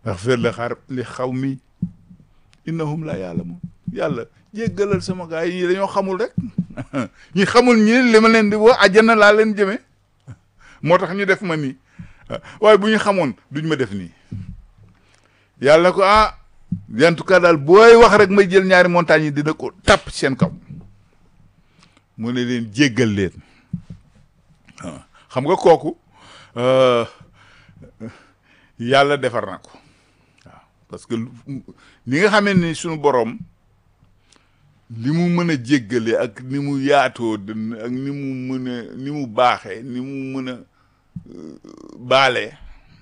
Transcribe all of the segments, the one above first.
axfir li xar li xaw mi innahum la ya'lamun yàlla jéggalal sama gaa yi dañoo xamul rek ñi xamul ñi li ma leen di woo àjjana laa leen jëme moo tax ñu def ma nii waaye bu ñu xamoon duñ ma def nii yàlla ko ah en tout cas daal booy wax rek may jël ñaari montagnes yi dina ko tàpp seen kaw mu ne leen jéggal leen xam nga kooku yàlla defar na ko waaw parce que ni nga xamee ni suñu boroom li mu mën a jéggale ak ni mu yaatoo dënn ak ni mu mën a ni mu baaxee ni mu mën a baalee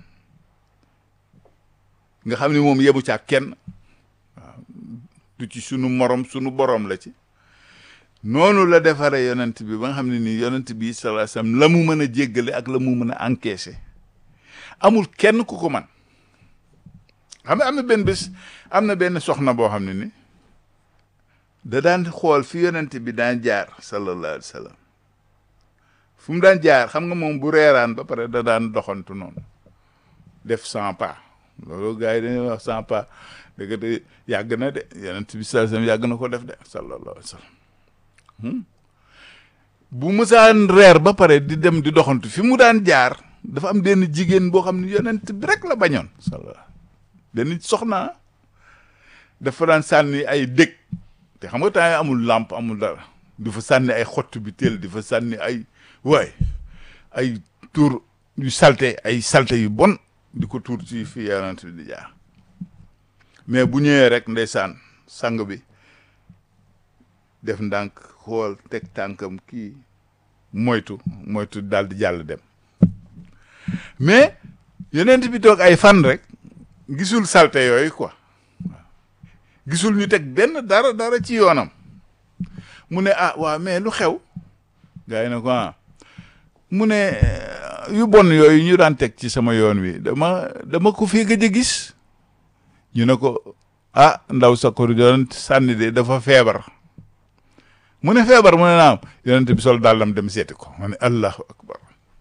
nga xam ni moom yebu ca kenn waaw du ci sunu morom sunu boroom la ci noonu la defaree yonent bi ba nga xam ne nii yonent bi sallallahu alayhi wasallam la mu mën a jéggale ak la mu mën a encaisser amul kenn ku ko man xam nga am na benn bés am na benn soxna boo xam ne ni da daan xool fi yonent bi daan jaar sallallahu alayhi wasallam fu mu daan jaar xam nga moom bu reeraan ba pare da daan doxantu noonu def cent pas loolu gars yi dañuy wax cent pas dëgg de yàgg na de yonent bi sallallahu alayhi wasallam yàgg na ko def de sallallahu alayhi wasallam bu mësaan reer ba pare di dem di doxantu fi mu daan jaar dafa am benn jigéen boo xam ne yonent bi rek la bañoon sallallahu benn soxna dafa daan sànni ay dëkk te xam nga temps amul làmp amul dara di fa sànni ay xottu bi teel di fa sànni ay waay ay tuur yu salte ay salte yu bon di ko tuur ci fi yonent bi di jaar mais bu ñëwee rek ndeysaan sang bi def ndànk xool teg tànkam kii moytu moytu daal di jàll dem mais yonent bi toog ay fan rek gisul salte yooyu quoi gisul ñu teg benn dara dara ci yoonam mu ne ah waaw mais lu xew gars yi ne ko ah mu ne yu bon yooyu ñu daan teg ci sama yoon wi dama dama ko fii gëj a gis ñu ne ko ah ndaw sa ko doon sànni de dafa feebar mu ne feebar mu ne naam yonent bi sol dàllam dem seeti ko mu ne allahu akbar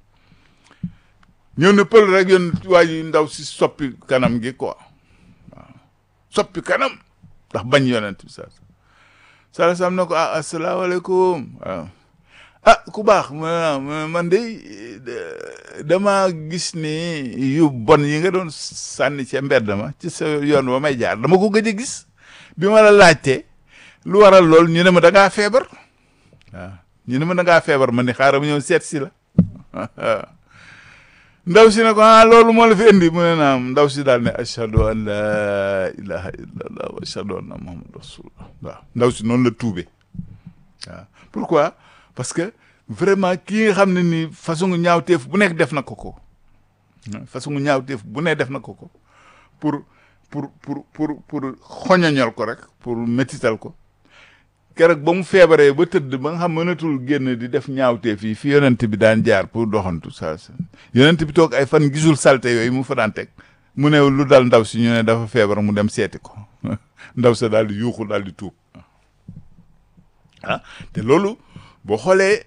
ñëw ne pël rek yoon waa ji ndaw si soppi kanam gi quoi waaw soppi kanam ndax bañ yonent bi sa sala sam na ko ah asalaamaaleykum waaw ah ku baax mu ne man de dama gis ni yu bon yi nga doon sànni ca mbedd ma ci sa yoon ba may jaar dama ko gëj a gis bi ma la laajtee lu waral lool ñu ne ma da ngaa feebar waaw ñu ne ma da ngaa feebar ma ni xaaral ma ñëw seet si la ndaw si ne ko ah loolu moo la fi indi mu ne naam ndaw si daal ne ashhadu an la ilaha illallah wa ashhadu anna muhammad rasulullah waaw ndaw si noonu la tuube waaw pourquoi parce que vraiment kii nga xam ne ni façon ñaawteef bu nekk def na ko ko façon ñaawteef bu ne def na ko ko pour pour pour pour pour xoñoñal ko rek pour métital ko keroog ba mu feebaree ba tëdd ba nga xam mënatul génn di def ñaawteef yi fi yonent bi daan jaar pour doxantu saa sa yonent bi toog ay fan gisul salte yooyu mu fa daan teg mu ne lu dal ndaw si ñu ne dafa feebar mu dem seeti ko ndaw sa daal di yuuxu daal di tuub ah te loolu boo xoolee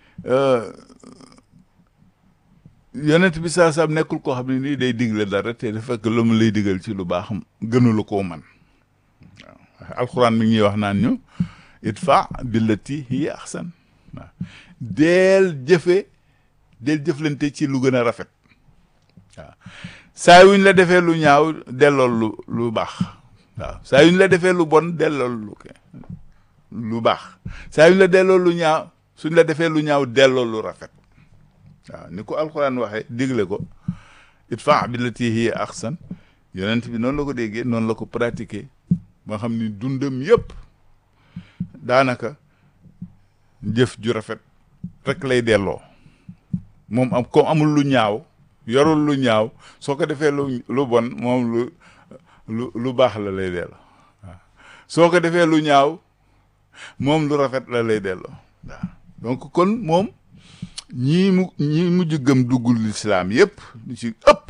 yonent bi saa saam nekkul koo xam ne nii day digle dara te dafa fekk lu mu lay digal ci lu baax gënula koo man waaw alxuraan mi ngi ñuy wax naan ñu idfa billati hiya ahsan waaw deel jëfe deel jëflante ci lu gën a rafet waaw saa yuñ la defee lu ñaaw dellool lu lu baax waaw saa yuñ la defee lu bon dellool lu lu baax saa yuñ la delloo lu ñaaw suñ la defee lu ñaaw delloo lu rafet waaw ni ko alxuraan waxee digle ko idfa billati hiya ahsan yonent bi noonu la ko déggee noonu la ko pratiquer ba xam ni dundam yëpp daanaka jëf ju rafet rek lay delloo moom am comme amul lu ñaaw yorul lu ñaaw soo ko defee lu lu bon moom lu lu lu baax la lay delloo waaw soo ko defee lu ñaaw moom lu rafet la lay delloo waaw donc kon moom ñii mu ñii mujj gëm duggul lislaam yëpp lu ci ëpp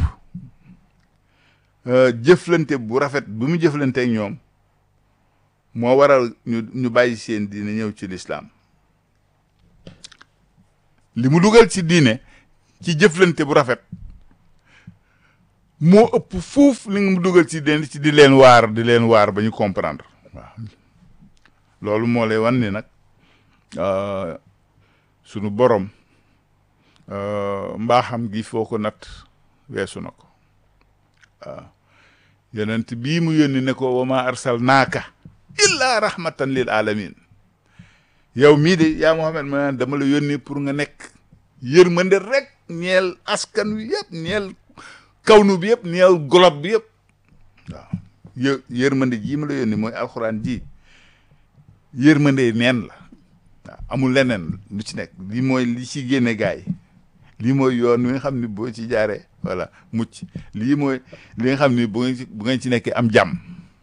jëflante bu rafet bu mu jëflante ak ñoom moo waral ñu ñu bàyyi seen diine ñëw ci lislaam li mu dugal ci diine ci jëflante bu rafet moo ëpp fuuf li nga mu dugal ci den ci di leen waar di leen waar ba ñu comprendre waaw loolu moo lay wan ni nag sunu borom mbaaxam gi foo ko natt weesu na ko waaw yonent bii mu yónni ne ko wa ma arsalnaaka illa rahmatan lil alamin yow mii de yaa Muhammad ma dama la yónni pour nga nekk yërmande rek ñeel askan wi yëpp ñeel kawnu bi yëpp ñeel golob bi yëpp waaw yë yërmande jii ma la yónni mooy alxuraan ji yërmande neen la waaw amul leneen lu ci nekk lii mooy li ci génne gaay lii mooy yoon wi nga xam ni boo ci jaaree voilà mucc lii mooy li nga xam ni bu ngeen ci bu ngeen ci nekkee am jàmm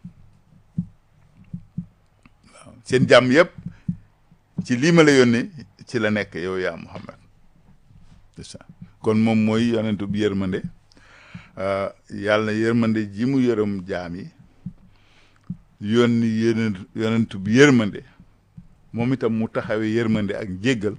waaw seen jàmm yëpp ci lii ma la yónnee ci la nekk yow yaa Muhammad c'est ça kon moom mooy yonentu bi yërmande yàlla na yërmande ji mu yërëm jaam yi yónni yonent yonentu bi yërmande moom itam mu taxawee yërmande ak jéggal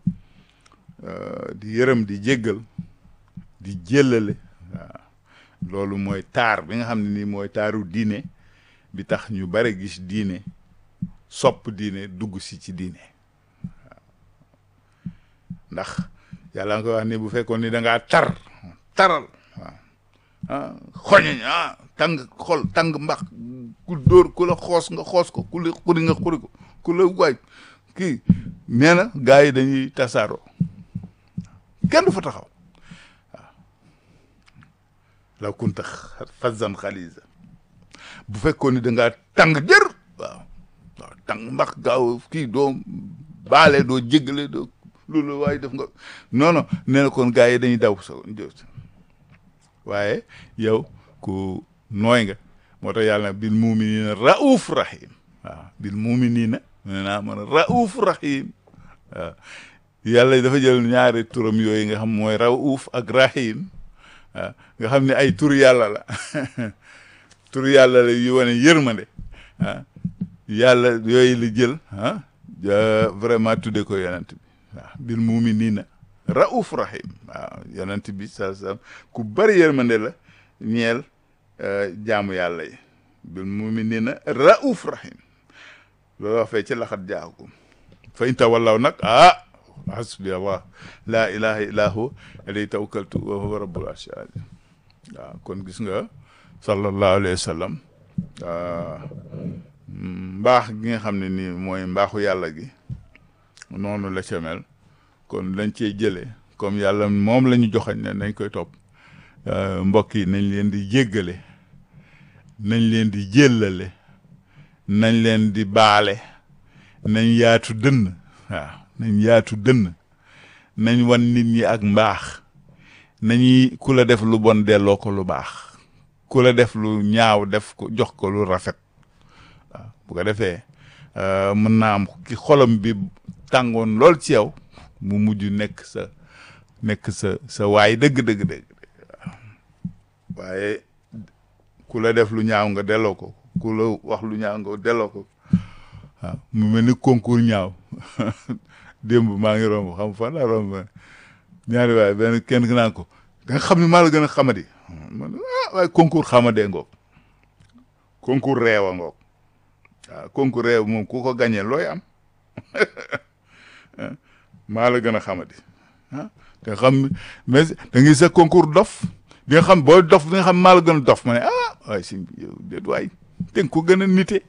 di yërëm di jéggal di jéllale waaw loolu mooy taar bi nga xam ne nii mooy taaru diine bi tax ñu bare gis diine sopp diine dugg si ci diine waaw ndax yàlla nga koy wax ni bu fekkoon ni da ngaa tar taral waaw ah xoñoñ ah tàng xol tàng mbax ku dóor ku la xoos nga xoos ko ku la xuri nga xuri ko ku la waay kii nee na gars yi dañuy tasaaroo kenn du fa taxaw waaw law kunta fazzan xalisa bu fekkoon ni da ngaa tàng jër waaw waaw tàng mbax gaaw kii doo baale doo jéggale doo loolu waaye def nga non non nee na kon gars yi dañuy daw sa waaye yow ku nooy nga moo tax yàlla bil muminina rauf rahim waaw bil muminina nee naa mën a rauf rahim waaw yàlla dafa jël ñaari turam yooyu nga xam mooy rauf ak rahim waaw nga xam ne ay tur yàlla la tur yàlla la yu wane yërmande ah yàlla yooyu la jël ah vraiment tudde ko yonent bi waaw bil muminina rauf rahim waaw yonent bi sa sa ku bari yërmande la ñeel jaamu yàlla yi bil muminina rauf rahim loolu wax fee ci laxat jaakum fa in tawallaw nag ah hasbi allah laa ilaha illa hu alayhi tawakkaltu wa huwa rabbul arshil azim waaw kon gis nga sallallahu alayhi wa sallam mbaax gi nga xam ne nii mooy mbaaxu yàlla gi noonu la ca mel kon lañ cee jëlee comme yàlla moom la ñu joxañ ne nañ koy topp mbokk yi nañ leen di jéggale nañ leen di jéllale nañ leen di baale nañ yaatu dënn waaw nañ yaatu dënn nañ wan nit ñi ak mbaax nañuy ku la def lu bon delloo ko lu baax ku la def lu ñaaw def ko jox ko lu rafet waaw bu ko defee mën naa am ki xolam bi tàngoon lool ci yow mu mujj nekk sa nekk sa sa waay dëgg dëgg dëgg waaye ku la def lu ñaaw nga delloo ko ku la wax lu ñaaw nga delloo ko waaw mu mel ni concours ñaaw démb maa ngi romb xam fan laa romb ñaari waaye benn kenn ki naan ko da nga xam ne maa la gën a xamadi man ah waaye concours xamadee ngoog concours réew a ngoog waaw concours réew moom ku ko gañee looy am maa la gën a xamadi ah nga xam mais da ngay sa concours dof di nga xam booy dof di nga xam maa la gën a dof ma ne ah waaye si yow déet waay te nga ko gën a nite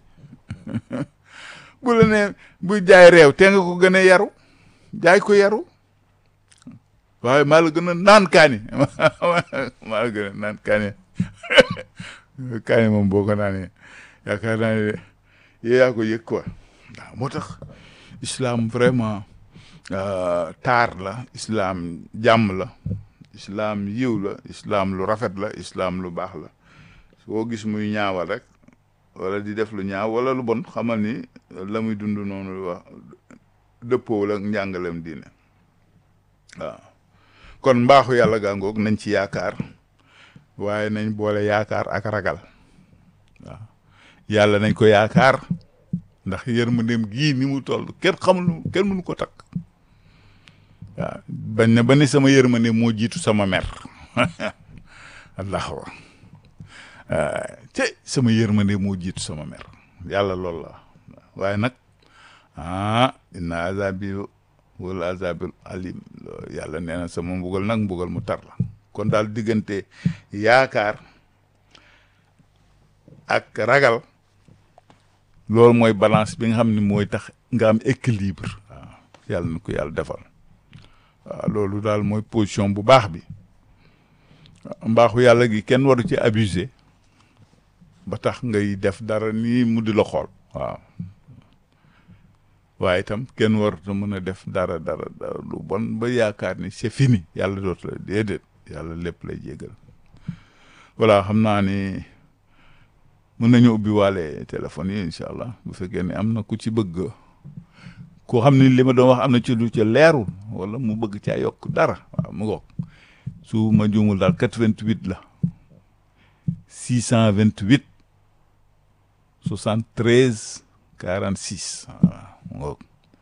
bu la ne bu jaay réew te nga ko gën a yaru jaay ko yaru waaye maa la gën a naan kaani maa la gën a naan kaani kaani moom boo ko naanee yaakaar naa ne yow yaa ko yëg quoi waaw moo tax islam vraiment taar la islam jàmm la islam yiw la islam lu rafet la islam lu baax la soo gis muy ñaawal rek wala di def lu ñaaw wala lu bon xamal ni la muy dund noonu lu wax dëppoowul ak njàngalem diine waaw kon mbaaxu yàlla gàngoog nañ ci yaakaar waaye nañ boole yaakaar ak ragal waaw yàlla nañ ko yaakaar ndax yërmandeem gii ni mu toll kenn xamul kenn mënu ko takk waaw bañ na ba ni sama yërmande moo jiitu sama mer allahu te sama yërmande moo jiitu sama mer yàlla loolu la waaye nag ah inna azabi wala azabil alim yàlla nee na sama mbugal nag mbugal mu tar la kon daal diggante yaakaar ak ragal loolu mooy balance bi nga xam ne mooy tax nga am équilibre waaw yàlla na ko yàlla defal waaw loolu daal mooy position bu baax bi mbaaxu yàlla gi kenn waru ci abuser ba tax ngay def dara nii mu di la xool waaw waaye itam kenn warut a mën a def dara dara dara lu bon ba yaakaar ni c'est fini yàlla dootu la déedéet yàlla lépp lay jégal voilà xam naa ni mën nañu ubbi waale téléphone yi incha allah bu fekkee ne am na ku ci bëgg koo xam ni li ma doon wax am na ci lu ca leerul wala mu bëgg caa yokk dara waaw mu ngoog su ma juumul daal 88 la 628 73 46 waaw mu ngoog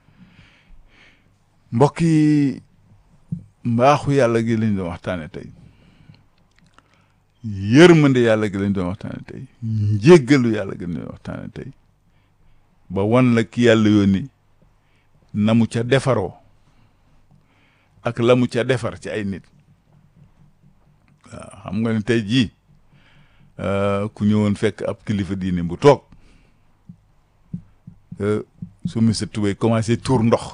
mbokk yi mbaaxu yàlla gi lañ doon waxtaane tey yërmande yàlla gi lañ doon waxtaane tey njéggalu yàlla gi lañ doon waxtaane tey ba wan la ki yàlla yónni na mu ca defaroo ak la mu ca defar ci ay nit waaw xam nga ne tey jii ku ñëwoon fekk ab kilifa diine bu toog su mi sa tubéy commencé tuur ndox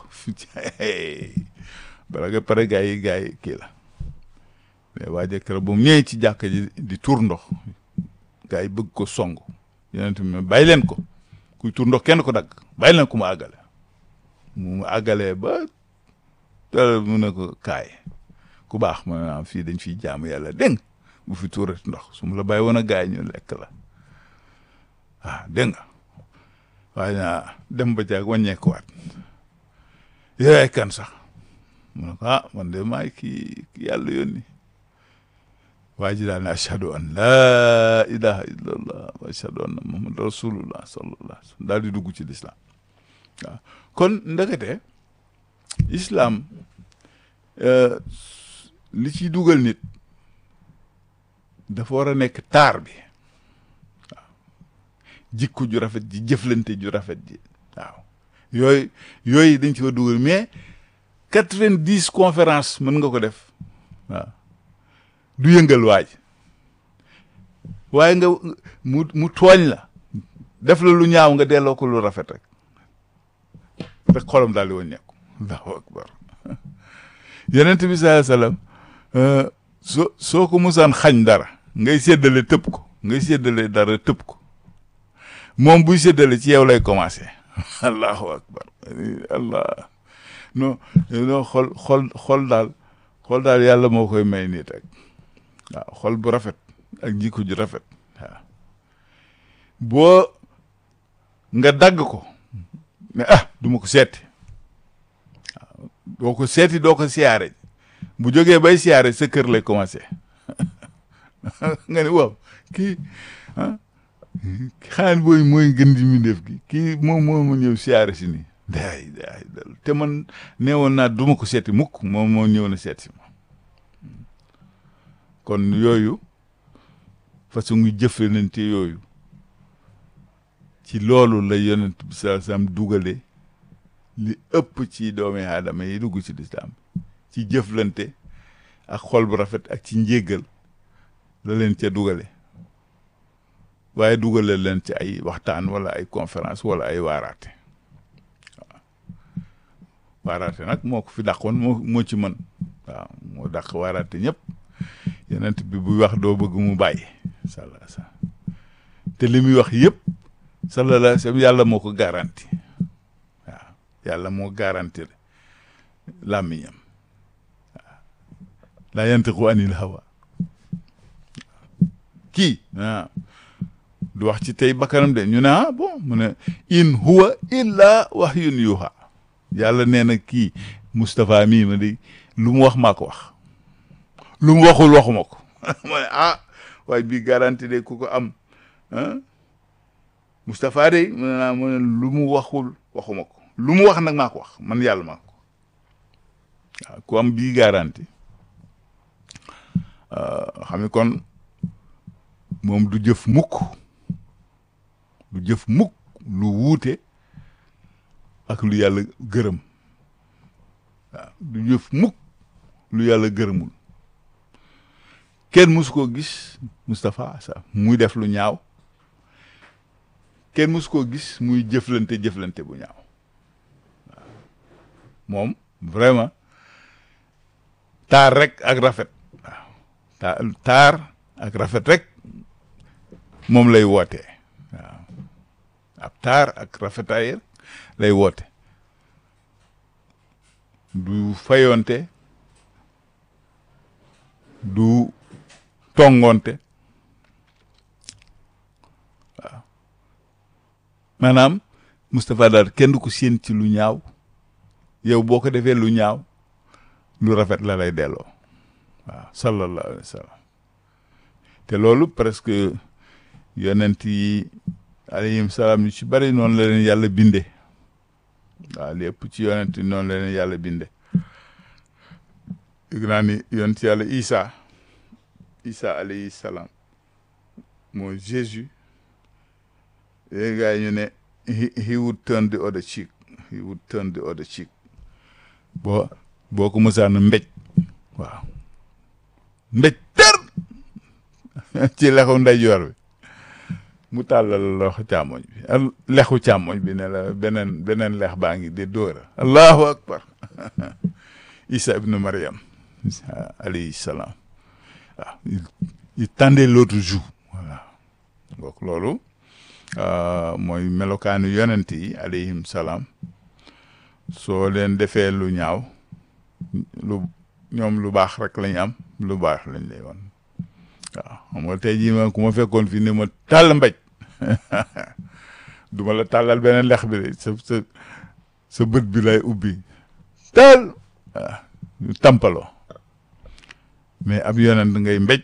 bala nga pare gaa yi gaa yi kii la mais waa jëkkër bu mu ñëwee ci jàkka ji di tuur ndox gaa yi bëgg ko song yeneen tamit bàyyi leen ko kuy tuur ndox kenn ko dagg bàyyi leen ko mu àggale mu àggalee ba te mu ne ko kaay ku baax ma naam fii dañ fiy jaamu yàlla dégg bu fi tuurati ndox su ma la bàyyi woon a gaay ñu lekk la waaw dégg nga waaye naa dem ba jaag wàññeekuwaat yaay kan sax mu ne ko ah man de maay kii yàlla yónni waa ji daal ne ashhadu an laa ilaha illallah wa ashhadu anna muhammad rasulullah sallallahu alayhi wa sallam daal di dugg ci lislaam waaw kon ndekete islam li ciy dugal nit dafa war a nekk taar bi waaw jikko ju rafet ji jëflante ju rafet ji waaw yooyu yooyu dañ ci war dugal mais quatre-vingt-dix conférence mën nga ko def waaw du yëngal waaj waaye nga mu mu tooñ la def la lu ñaaw nga delloo ko lu rafet rek rek xolam daal di wàññeeku allahu akbar yonent bi sallallahu alayhi wasallam soo soo ko musaan xañ dara ngay séddale tëb ko ngay séddale dara tëb ko moom buy séddale ci yow lay commencé allahu akbar allah non non xol xol xol daal xol daal yàlla moo koy may nit rek waaw xol bu rafet ak jikko ju rafet waaw boo nga dagg ko mais ah du ma ko seeti waaw doo ko seeti doo ko siyaare bu jógee bay siyaare sa kër lay commencé nga ne waaw kii ah xaan booy mooy gën di mi def gi kii moom moo ma ñëw siyaare si nii daay daay dal te man neewoon naa du ma ko seeti mukk moom moo ñëw na seeti ma kon yooyu façon ngi jëflante yooyu ci loolu la yonent bi sallallahu alayhi wasallam dugale li ëpp ci doomi aadama yi dugg ci lislaam ci jëflante ak xol bu rafet ak ci njéggal la leen ca dugale waaye dugale leen ci ay waxtaan wala ay conférence wala ay waaraate waaw waaraate nag moo ko fi dàqoon moo moo ci mën waaw moo dàq waaraate ñëpp yonent bi buy wax doo bëgg mu bàyyi sallallahu alayhi wasallam te li muy wax yëpp sallallahu alayhi wasallam yàlla moo ko garanti waaw yàlla moo garanti làmmiñam waaw laa yantiqu anil hawa kii ah du wax ci tey bakkanam de ñu ne ah bon mu ne in huwa illa wahyun yuha yàlla nee na kii Moustapha mii ma di lu mu wax maa ko wax lu mu waxul waxuma ko ma ne ah waaye bii garanti de ku ko am ah Moustapha de mu ne naa mu ne lu mu waxul waxuma ko lu mu wax nag maa ko wax man yàlla maa ko waaw ku am bii garanti xam ni kon moom du jëf mukk du jëf mukk lu wuute ak lu yàlla gërëm waaw du jëf mukk lu yàlla gërëmul kenn musu koo gis Moustapha sa muy def lu ñaaw kenn musu koo gis muy jëflante jëflante bu ñaaw waaw moom vraiment taar rek ak rafet waaw taar taar ak rafet rek moom lay wootee waaw ab taar ak rafetaay lay woote du fayonte du tongonte waaw maanaam Moustapha daal kenn du ko séen ci lu ñaaw yow boo ko defee lu ñaaw lu rafet la lay delloo waaw sallallahu alayhi wa sallam te loolu presque yonent yi alayhim salaam yu ci bari noonu la leen yàlla binde waaw lépp ci yonent yi noonu la leen yàlla binde yëg naa ni yonent yàlla Isa Isa alayhi salaam mooy Jésus léegi gars yi ñu ne he he would turn the other cheek he would turn the other cheek boo boo ko mësaan mbéj waaw mbéj tër ci lexu ndeyjoor bi mu tàllal loxo càmmoñ bi al lexu càmmoñ bi ne la beneen beneen lex baa ngi di dóora allahu akbar isa ibnu mariam alayhi salaam waaw il tendait l'autre joue voilà donc loolu mooy melokaanu yonent yi alayhim salaam soo leen defee lu ñaaw lu ñoom lu baax rek lañ am lu baax lañ lay wan waaw xam nga tey jii ma ku ma fekkoon fii ne ma tàll mbéj duma la tàllal beneen lex bi de sa sa sa bët bi lay ubbi tàll waaw tampaloo mais ab yonent ngay mbéj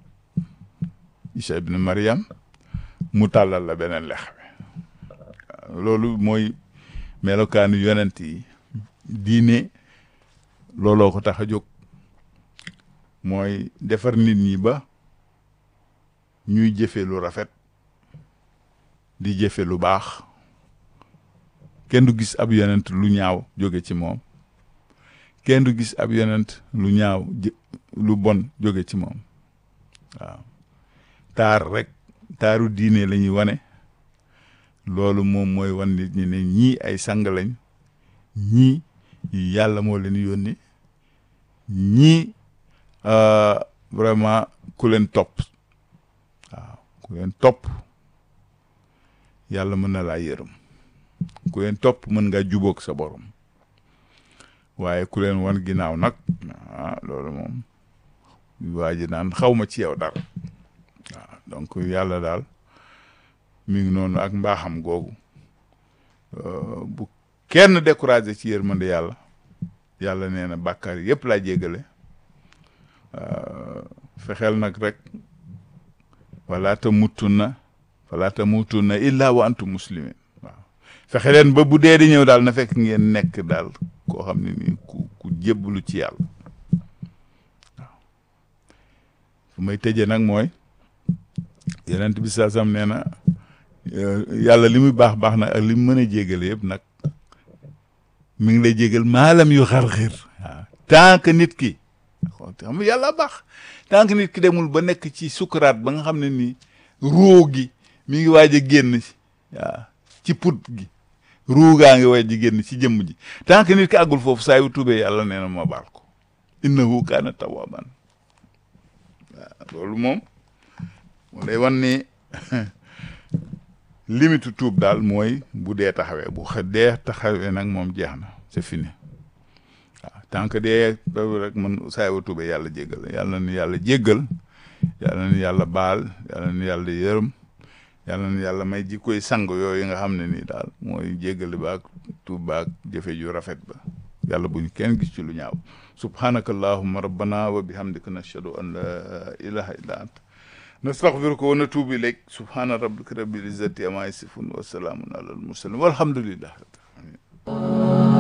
Isa ibn Mariam mu tàllal la beneen lex bi waaw loolu mooy melokaanu yonent yi diine looloo ko tax a jóg mooy defar nit ñi ba ñuy jëfe lu rafet di jëfe lu baax kenn du gis ab yonent lu ñaaw jóge ci moom kenn du gis ab yonent lu ñaaw lu bon jóge ci moom waaw taar rek taaru diine la ñuy wane loolu moom mooy wan nit ñi ne ñii ay sang lañ ñii yàlla moo leen yónni ñii vraiment ku leen topp waaw ku leen topp yàlla mën na laa yërëm ku leen topp mën nga jubóog sa borom waaye ku leen wan ginnaaw nag ah loolu moom waa ji naan xaw ma ci yow dara waaw donc yàlla daal mi ngi noonu ak mbaaxam googu bu kenn découragé ci yërmande yàlla yàlla nee na bàkkaar yëpp laa jéggale fexeel nag rek wala tamutunna wala tamutunna illa wa antum muslimin waaw fexe leen ba bu dee di ñëw daal na fekk ngeen nekk daal koo xam ne nii ku ku jébbalu ci yàlla waaw fu may tëjee nag mooy yonent bi saa sam nee na yàlla li muy baax baax na ak li mu mën a jégale yëpp nag mi ngi lay jégal maalam yu xar-xir waaw tant que nit ki xam nga yàlla baax tant que nit ki demul ba nekk ci sukuraat ba nga xam ne nii ruu gi mi ngi waaj a génn waaw ci put gi ruu gaa ngi waaj a génn ci jëmm ji tant que nit ki àggul foofu saa yu tuubee yàlla nee na ma baal ko innahu kaana tawwaban waaw loolu moom mu lay wan ni limitu tuub daal mooy bu dee taxawee bu xa dee taxawee nag moom jeex na c'est fini waaw tant que dee rek man saa yu tuubee yàlla jéggal yàlla na yàlla jéggal yàlla na yàlla baal yàlla na yàlla yërëm yàlla na yàlla may ji koy sang yooyu nga xam ne nii daal mooy jéggale baak tuub baak jëfe ju rafet ba yàlla buñ kenn gis ci lu ñaaw subhanaka allahumma rabbana wa bihamdika nashhadu an la ilaha illa anta nastaghfiruka wa natubu ilayk subhana rabbika rabbil izzati amma yasifun wa salamun ala al mursalin walhamdulillah